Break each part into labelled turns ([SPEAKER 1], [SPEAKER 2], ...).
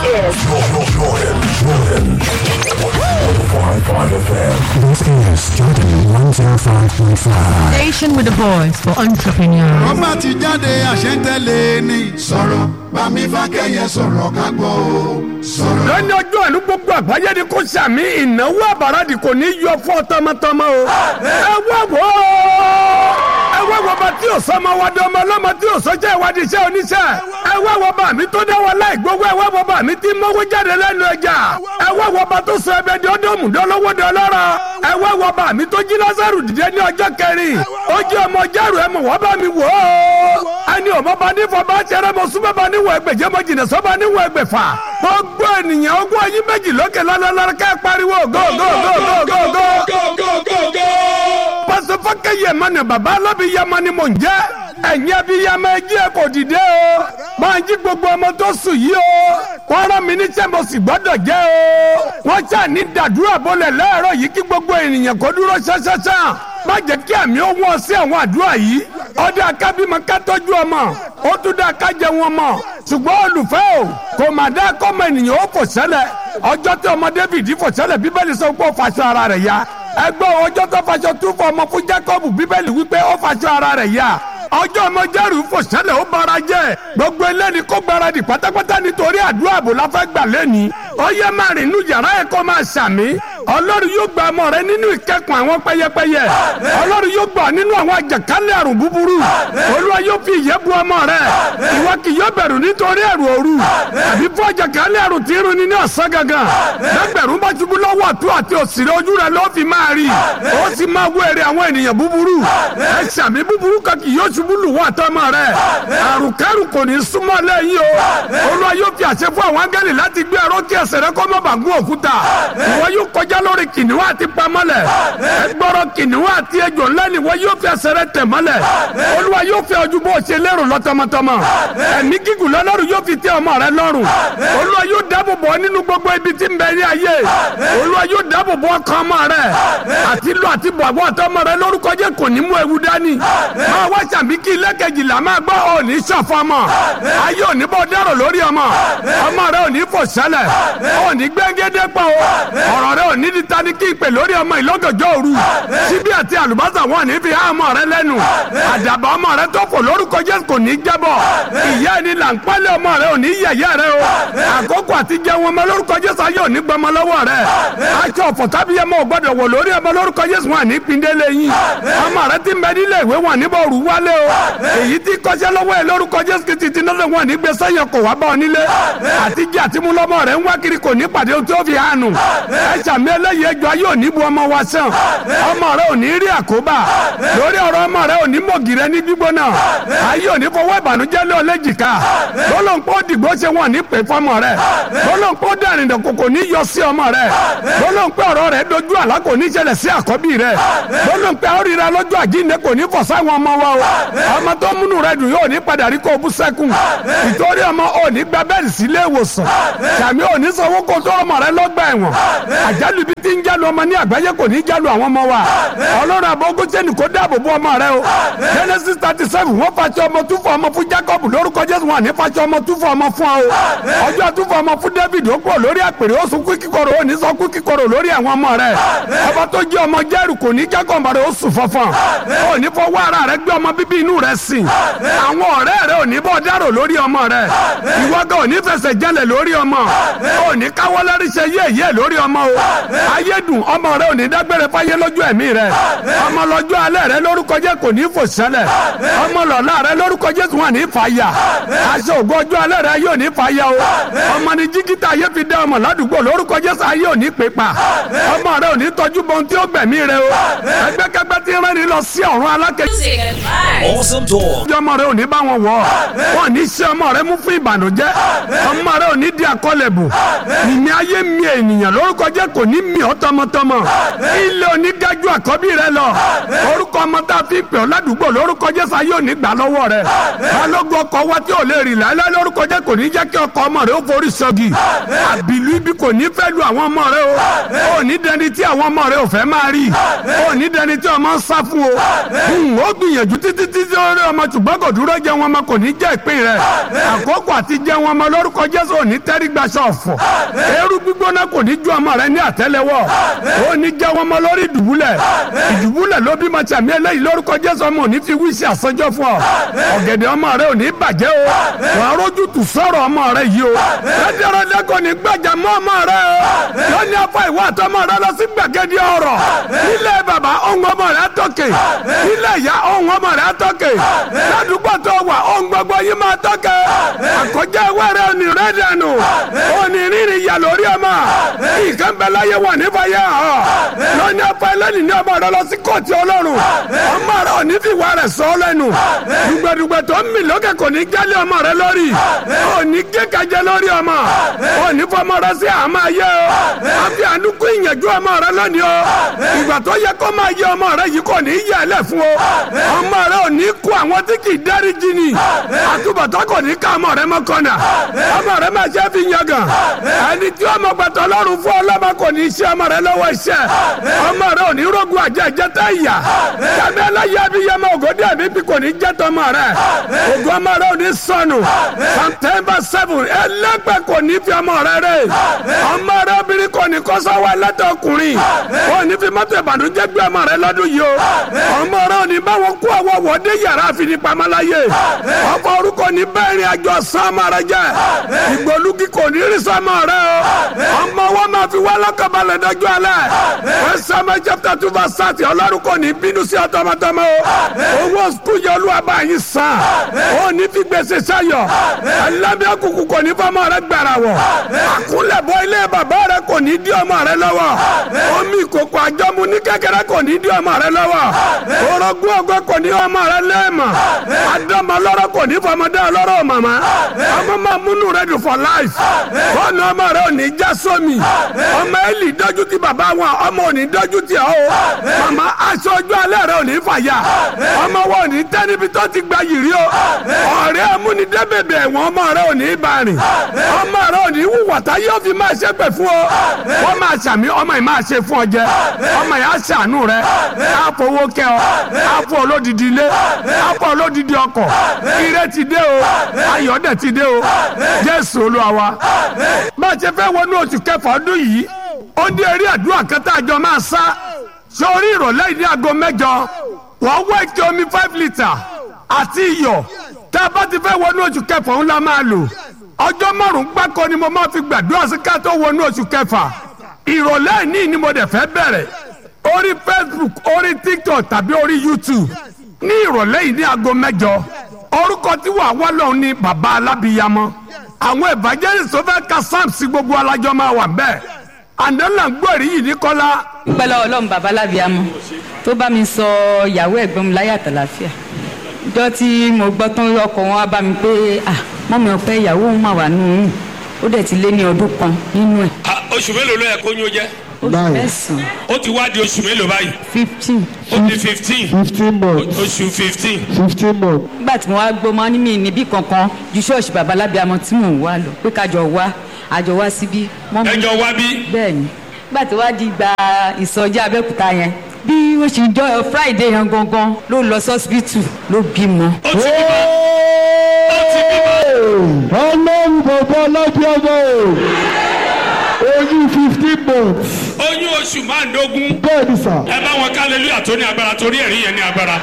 [SPEAKER 1] is
[SPEAKER 2] Jordan, Jordan, 105.5 FM.
[SPEAKER 3] This is Jordan 105.5.
[SPEAKER 4] Station with a voice for entrepreneurs.
[SPEAKER 5] ọba ti jáde àṣẹ́ntẹ́lẹ̀ ni. sọ̀rọ̀ bámi fákẹ́yẹ sọ̀rọ̀ ká gbọ́ o. sọ̀rọ̀.
[SPEAKER 6] lónìí ọjọ́ ìlú gbogbo àgbáyé ni kò sàmì ìnáwó àbáradì kò ní yọ fún ọ tọmọtọmọ o. ẹ wá wò ó ẹ wá wò bá tí o sọmọ wádìí ọmọ ọlọ́mọ tí o sọjọ́ ìwádìí iṣẹ́ oníṣẹ́ ẹ wá wò bá mi tó dá wa láì gbogbo ẹ wá wò bá mi tí mọ́wó jáde lẹ́nu ẹja ẹ wá wò bá tó sọ ẹbẹ di ọdọọmù dọlọ́wọ́ dọlọ́rọ̀ ẹ wá wò bá mi tó jí lásàrù dìde ní ọjọ́ kẹrin ó jẹ́ ọmọ jẹ́rù ẹ mọ̀ wá bá mi wò ó ẹni ọmọ bá ní fọ bá ṣẹrẹ mọ súnmọ́ bá níwọ̀ ẹgbẹ̀jẹ̀ mọ jìnnà sọ́ bá níwọ̀ ẹgbẹ̀fà gbogbo ènìyàn ogún ẹyin méjì lókè lọ́lọ́lọ́rọ́ kẹ́ pariwo go go go go go go pásọ fọkẹ yẹmọ ni baba alábi yẹmọ ni mò ń jẹ ẹ̀yin ẹbí yẹmọ ẹjí ẹ kò dìde o máa jí gbogbo ọmọ tó sùn yìí o wọ́n rán mi níṣẹ́ mo sì gbọ́dọ̀ jẹ́ o wọ́n ṣáà ní dàdúrà bọ́lẹ̀ lẹ́ẹ̀rọ yìí kí gbogbo ènìyàn kó dúró ṣáṣáṣá má jẹ́ kí àmì ó wọ́n sí àwọn àdúrà yìí ọdẹ akábímọ ká tọ́jú ọmọ ó tún dá ká jẹ wọn mọ ṣùgbọ́n olùfẹ́ o kò má dá kọ́mọ ènìyàn ó fò sẹ́lẹ̀ ọjọ́ tí ọmọ David fò sẹ́lẹ̀ bíbélì sọ pé ó faṣọ ara rẹ̀ ya ẹgbẹ́ ọjọ́ tó faṣọ tún fọ ọmọ fún Jacob bíbélì wípé ó faṣọ ara rẹ̀ ya ọjọ́ ọmọ jẹ́rù fò sẹ́lẹ̀ ó bara jẹ́ gbogbo eléni kó gbaradì pátápátá nítorí àdúrà àbò la fẹ́ gbà lẹ́ni ó yẹ máa rìn inú yàrá ẹ̀ kó máa ṣàmì ọlọ́run yóò gba ọmọ rẹ nínú ìkẹ́kùn àwọn pẹ́yẹpẹ́yẹ ọlọ́run yóò gbà nínú àwọn àjàkálẹ̀ àrùn búburú olúwa yóò fi ìyẹ́ bu ọmọ rẹ ìwọ kì yóò bẹ̀rù nítorí ẹ̀rù òru àbí fún àjàkálẹ̀ àrùn tí irun ni ní ọ̀sán gangan lẹ́gbẹ̀rún bá ṣubú lọ́wọ́ ọ̀tún àti òsìrè ojú rẹ ló fi máa rí ó sì máa wọ èrè àwọn ènìyàn búburú ẹ ṣàmì búburú kan kì yóò ṣubú lù wọ́n àtọmọ rẹ àrùn kẹrù kò ní súnmọ́ lẹ́yìn o olúwa yóò fi àṣẹ fún àwọn áńgẹ́lì láti gbé ẹrọ kí ẹsẹ̀ rẹ kó má bàa gún òkúta ìwọ yóò kọjá lórí kìnìún àti pamọ́lẹ̀ ẹgbọ́rọ̀ kìnìún àti ejò ńlá ni ìwọ yóò fi ẹsẹ̀ rẹ tẹ̀ mọ́lẹ̀ olúwa yóò fi ojú bó ṣe lérò lọ tọmọtọmọ ẹ̀mí gígùn lọ́lọ́run yóò fi tẹ́ ọmọ rẹ lọ́rùn olúwa yóò dáàbò bò ọ́ nínú gbogbo ibi tí ń bẹ ní ayé olúwa yóò dáàbò bò ọkàn ọmọ rẹ àti lọ àti bọ̀ àbọ̀ ọ̀tọ́ ọmọ rẹ lórúkọ jẹ́ kò ní mú ewu dání máa wá sàmì kí ilé kejìlá máa gbọ́ òní ṣọ̀fọ̀ ọmọ ayé òní bọ́ dẹ́rọ̀ lórí ọmọ ọmọ rẹ òní fò sẹ́lẹ̀ òní gbẹ́ngẹ́dẹ́ pọ̀ o ọ̀rọ̀ rẹ òní di tani kí ìpè lórí ọmọ ìlọ́gọ̀jọ́ òru síbí àti àlùbọ́sà wọn ní fi há ọmọ rẹ lẹ́nu àdàbà ọmọ rẹ tó fò lórúkọ Jésù kò ní jábọ̀ ìyá ẹni là ń pálẹ̀ ọmọ rẹ òní yẹ̀yẹ́ rẹ o àkókò àti jẹun ọmọ lórúkọ Jésù ayé òní gbọmọ lọ́wọ́ rẹ aṣọ ọ̀fọ̀ tábíyẹmọ ò gbọdọ̀ wọ̀ lórí ọmọ lórúkọ Jésù wọn ní pindélé yín ọmọ rẹ ti ń bẹ nílé ìwé wọn níbọ̀ òru wálé o èyí tí kọ́ṣẹ́ lọ́wọ́ ẹ lórúkọ Jésù kìí ti náà wọn ní gbèsè yẹn kò wá bá ọ nílé àtijọ́ àti mú lọ́mọ rẹ ń wá kiri kò ní pàdé tí ó fi hànú ẹ sàmì eléyìí ẹjọ́ ayé òní bu ọmọ wa sàn ọmọ rẹ ò ní rí àkóbá lórí ọ̀rọ̀ ọmọ rẹ ò ní mọ̀gì rẹ ní gbígbóná ayé òní fọwọ́ ìbànújẹ́ lé ọlẹ́jìká lọ́lọ́npọ̀ dìgbò ṣe wọn ní pè fọmọ rẹ lọ́lọ́npọ̀ dẹ̀rìn dọ̀kọ̀ ní yọ sí ọmọ rẹ lọ́lọ́npọ̀ ọ̀rọ̀ rẹ dojú àlá kò ní ṣẹlẹ̀ sí àkọ́bí rẹ lọ́lọ́npọ̀ àríra lọ́jọ́ àjíǹde kò ní fọ̀ sáwọn ọmọ wa o ọmọ tó múnú rẹ dùn yóò ní padà rí kó bú sẹ́kùn ìtorí ọmọ ò ní gba bẹ́ẹ̀lì sílé ìwòsàn sàmì ò ní sanwó kó tó ọmọ rẹ lọ́gbà ẹ̀wọ̀n àjálù ibi tí ń jálu ọmọ ní àgbáyé kò ní jálu àwọn ọmọ wa ọlọ́run àbọ̀gún sẹ́ni kó dáàbò bo ọmọ rẹ o genesis thirty seven wọ́n fàṣọ ọmọ túfọ̀ ọmọ fún jacob lórúkọ jésù wọn ní fàṣọ ọmọ túfọ̀ ọmọ fún ọ o ọjọ́ túfọ̀ ọmọ fún david ó pọ̀ lórí àpèrè ó sunkún kíkorò ó ní sọkún kíkorò lórí àwọn ọmọ rẹ ọba tó jẹ́ ọmọ jẹ́rù kò ní jacob rẹ ó sùn fọ́fọ́n ó ní fọwọ́ ara rẹ gbé ọmọ bíbí inú rẹ sìn àwọn ọ̀rẹ́ rẹ ò ní bọ́ dárò lórí ọmọ rẹ ìwọ́gà ò ní fẹsẹ̀ jẹ́lẹ̀ lórí ọmọ ò ní káwọ́ lẹ́rí ṣe yéèyé lórí ọmọ o ayédùn ọmọ rẹ ò ní dágbére fáyé lójú ẹ̀mí rẹ ọmọ lọ́jọ́ alẹ́ rẹ lórúkọ jẹ́ kò ní fò sẹ́lẹ̀ ọmọ lọ́la rẹ lórúkọ Jésù wọn ní fàyà aṣọ ògo ọjọ́ alẹ́ rẹ yóò ní fàyà o ọmọ ní jígítà ayé fi dá ọmọ ládùúgbò lórúkọ Jésù ayé ò ní pè pa ọmọ rẹ ò ní tọ́jú bọ́n tí ó gbẹ̀mí rẹ o ẹgbẹ́kẹgbẹ́ tí ń rẹ́ni lọ sí ọ̀run alákẹ́
[SPEAKER 2] Awesome talk.
[SPEAKER 6] ọjọ́ ọmọ rẹ ò ní bá wọn wọ̀ wọn ní ṣe ọmọ rẹ mú fún ìbànújẹ́ ọmọ rẹ ò ní di àkọlẹ̀bù ìmí ayé mi ènìyàn lórúkọ jẹ́ kò ní mì ọ́ tọmọtọmọ ilé onígájú àkọ́bí rẹ lọ orúkọ ọmọ tá a fi pè ọ́ ládùúgbò lórúkọ jésù ayé òní gbà lọ́wọ́ rẹ balógun ọkọ̀ wa tí ò lè rìn láéláé lórúkọ jẹ́ kò ní jẹ́ kí ọkọ̀ ọmọ rẹ ó forí sọ́gi àbìlú ibi kò ní fẹ́ lu àwọn ọmọ rẹ o ò ní dẹni tí àwọn ọmọ rẹ ò fẹ́ máa rí ò ní dẹni tí ọmọ ń sá fún o ó gbìyànjú títí títí lórí ọmọ ṣùgbọ́n kò dúró jẹ wọn ọmọ kò ní jẹ́ ìpín rẹ àkókò àti jẹ wọn ọmọ lórúkọ jésù ò ní tẹ́rí gbaṣọ ọ̀fọ̀ eérú gbígbóná kò ní ju ọmọ rẹ ní àtẹ́lẹwọ́ ò ní jẹ wọn ọmọ lórí ìdùbúlẹ̀ ìdùbúlẹ̀ ló bímọ tàmí eléyìí lórúkọ jésù ọmọ ò ní fi wíṣẹ àsọjọ fún ọ ọ̀gẹ̀dẹ̀ ọmọ rẹ ò ní bàjẹ́ o wà á rójú tù sọ̀rọ̀ ọmọ rẹ yìí o rẹ́dẹ̀rẹ́dẹ́ kò ní gbàjà mọ́ ọmọ rẹ o lónìí afọ ìwà àtọmọ rẹ lọ sí gbàgede ọ̀rọ̀ nílé bàbá ohun ọmọ rẹ tọ́kè nílé ìyá ohun ọmọ rẹ tọ́kè ládùúgbò tó wà ohun gbogbo yìí máa tọ́kè àkọjá ìwé rẹ ò ní rẹ dànù ò ní rírì ìyà lórí ọmọ ìkan bẹ láyé wà nífàyà ọ lónìí afọ ẹlẹ́ni ní ọmọ rẹ lọ sí kóòtù ọlọ́run ọmọ rẹ ò ní fi ìwà rẹ sọ lẹ́nu dùgbẹ̀dùgbẹ̀ tó ń mì lókè kò ní gálé ọmọ rẹ lórí ò ní kékajẹ lórí ọmọ ò ní fọmọ rẹ sí àmọ́ ayé o àfi àdúgbò ìyànjú ọmọ rẹ lónìí o ìgbà tó yẹ kó máa yẹ ọmọ rẹ yìí kò ní yẹ ẹ lẹ fún o ọmọ rẹ ò ní kó àwọn tí kì í dáríjì ni àtúbọ̀tán kò ní ká ọmọ rẹ mọ́ kọ́nà ọmọ rẹ máa ṣe fi yangàn ẹni tí ọmọ gbàtọ́ lọ́rùn fún ọlọ́mọ kò ní ṣe ọmọ rẹ lọ́wọ́ iṣẹ́ ọmọ rẹ ò ní rògùn àjẹ ìjẹta ìyà tàbí ẹlẹ́yẹ abiyamọ ògòdì ẹ̀mí bí kò ní jẹ́ tọmọ rẹ ògùn ọmọ rẹ ò ní sọnù september seven ẹlẹ́gbẹ́ kò ní fi ọmọ rẹ rẹ ọmọ rẹ obìnrin kò ní kọ́sọ́wọ́ ẹlẹ́tọ̀ ọkùnrin kò ní fi mọ́tò ìbànújẹ́ gbé ọmọ rẹ lọ́dún yìí o ọmọ rẹ ò ní bá wọn kó àwọn wọ́dé yàrá àfinipamọ́láyé ọkọ orúkọ ní bẹ́ẹ̀rin àjọ sọ́mọ rẹ jẹ́ ìgbòlúgi kò ní rí sọ́mọ rẹ o ọmọ wọn máa fi wá lọ́kànbalẹ̀ dájú alẹ́ wọ́n sọ́mọ chapter two verse thirty ọlọ́run kò ní bínú sí ọtọmọtọmọ o owó sukùl yẹ olúwa bá yín san ó ní fi gbèsè sayọ ẹlẹ́mìí òkùnkùn kò ní fọmọ rẹ gbàrà wọ̀ àkúnlẹ̀bọ ilé bàbá rẹ kò ní dí ọmọ rẹ lọ́wọ́ omi ìkòkò àjọmu ní kékeré kò ní dí ọmọ rẹ lọ́wọ́ orogún ọgọ́ kò ní ọmọ rẹ lẹ́ẹ̀mọ̀ adọ́mọ lọ́rọ̀ kò ní fọmọdé ọlọ́rọ̀ màmá ọmọ máa múnú rẹ dùn for life fọ́ọ̀nù ọmọ rẹ ò ní já sómi ọmọ ẹ̀lì dọ́jú ti bàbá wọn ọmọ ò ní dọ́jú ti ọ́ o màmá aṣọ ojú alẹ́ rẹ ò ní fàyà ọmọ wọn ò ní tẹ́ níbi tó ti gba yìrì o ọ̀rẹ́ amúnidẹ́bẹ̀bẹ̀ ẹ̀wọ̀n ọmọ rẹ ò ní bá rìn ọmọ rẹ ò ní wùwà tá yóò fi máa ṣe pẹ̀ fún ọ wọ́n máa ṣàmì ọmọ yìí máa ṣe fún ọ jẹ ọmọ yìí á ṣàánú rẹ á fowó kẹ ọ á fọ olódìdí ilé á fọ olódìdí ọkọ̀ ire ti dé o ayọ̀ dẹ̀ ti dé o jésù olúwa wa bá a ṣe fẹ́ wọnú oṣù kẹfà ọdún yìí ó dé eré àdúrà kẹta àjọ máa sá sórí ìrọ̀lẹ́ ìdí aago mẹ́jọ wọ́n wá ike omi five litre àti iyọ̀ tá a bá ti fẹ́ wọnú oṣù kẹfà ńlá máa lò ọjọ́ márùn-ún gbáko ni mo máa fi gbàdúrà sí ká tó wọnú oṣù kẹfà ìrọ̀lẹ́ ní ni mo dẹ̀ fẹ́ bẹ̀rẹ̀ orí facebook orí tiktok tàbí orí youtube ní ìrọ̀lẹ́ yìí ní aago mẹ́jọ orúkọ tí wàá wá lọ́hùn ní bàbá alábìyamọ àwọn evangelist tó fẹ́ ka sam sí gbogbo alájọ máa wà bẹ́ẹ̀ àndánlá gbòòrí yìí ní kọ́lá
[SPEAKER 1] pẹ̀lú ọlọ́run bàbá lábíàmọ́ tó bá mi sọ ìyàwó ẹ̀gbọ́n mi láyé àtàlàfíà ìjọ tí mo gbọ́ tán ọkọ̀ wọn wá bá mi pé ah mọ́mi ọ̀pẹ ìyàwó òun mà wà nù ún ó dẹ̀ ti lé ní ọdún kan nínú ẹ̀
[SPEAKER 7] Ah, oṣù mélòó ló yẹ kó yún jẹ
[SPEAKER 1] oṣù mẹ́sàn-án
[SPEAKER 7] ó ti wá di oṣù mélòó báyìí
[SPEAKER 1] fifteen
[SPEAKER 7] ó di fifteen
[SPEAKER 3] fifteen months
[SPEAKER 7] oṣù fifteen
[SPEAKER 3] fifteen months
[SPEAKER 1] nígbà tí mo wá gbọ́ mọ́ ní mi níbí kankan ju ṣọ́ọ̀ṣì bàbá lábíàmọ́ tí mò ń wá lọ pé kájọ wá àjọ wá síbí mọ́mi
[SPEAKER 7] ẹjọ wá bí
[SPEAKER 1] bẹ́ẹ̀ ni nígbà tí wàá di gba ìsọjí abẹ́òkúta yẹn bí ó ṣe jọ friday yẹn gangan ló lọ sọ́sibítù ló bímọ.
[SPEAKER 7] ó ti bímọ ó ti bímọ
[SPEAKER 3] ọlọ́run bàbá alábíàmọ́ oyún fifteen months
[SPEAKER 7] oyún oṣù márùndógún
[SPEAKER 3] bẹ́ẹ̀ ni sà
[SPEAKER 7] ẹ bá wọn ká hallelujah tó ní agbára torí ẹ̀rí yẹn ní agbára.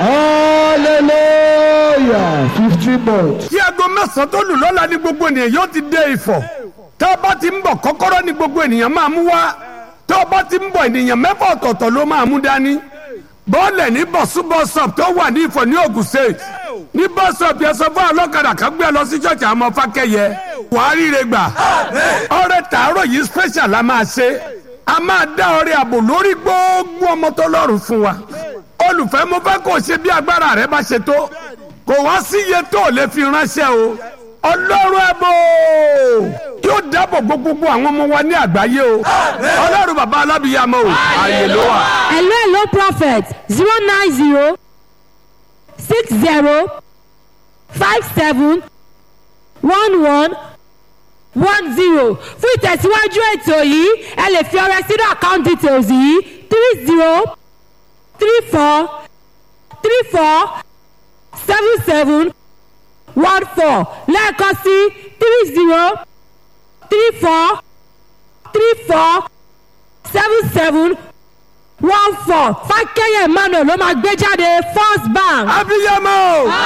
[SPEAKER 3] hallelujah fifteen months.
[SPEAKER 6] tí aago mẹ́sàn-án tó lù lọ́la ní gbogbo ènìyàn yóò ti dé ìfọ̀ tá a bá ti ń bọ̀ kọ́kọ́rọ́ ní gbogbo ènìyàn máa mú wá tá a bá ti ń bọ̀ ènìyàn mẹ́fà ọ̀tọ̀ọ̀tọ̀ ló máa mú dání bọ́ọ̀lẹ̀ ní bọ̀sú bọ́sọ̀p tó wà ní ìfọ̀ ní Ògùn state ní bọ́sọ̀p yẹn sọ fún ọlọ́kadà kan gbé ẹ lọ sí ṣọ́ọ̀ṣì àwọn ọmọ fákẹ́yẹ wàá ríre gbà ọrẹ tààrọ̀ yìí special la máa ṣe a máa dá ọrẹ àbò lórí gbogbo ọmọ tó lọ́rùn fún wa olùfẹ́ mo fẹ́ kó o ṣe bí agbára rẹ bá ṣe tó kò wá sí iye tó o lè fi ránṣẹ́ o ọlọ́run ẹ bò yóò dáàbò bo gbogbo àwọn ọmọ wa ní àgbáyé o ọlọ́run bàbá alábìyàmọ o ààyè ló wà.
[SPEAKER 8] hello hello prophet zero nine zero six zero five seven one one one zero fún ìtẹ̀síwájú ètò yìí ẹ lè fi ọrẹ sínú account details yìí three zero three four three four seven seven one four lẹ́ẹ̀kan sí three zero three four three four seven seven one four fákẹ́yẹ̀ emmanuel ló máa gbé jáde first bank.
[SPEAKER 6] abiyamọ o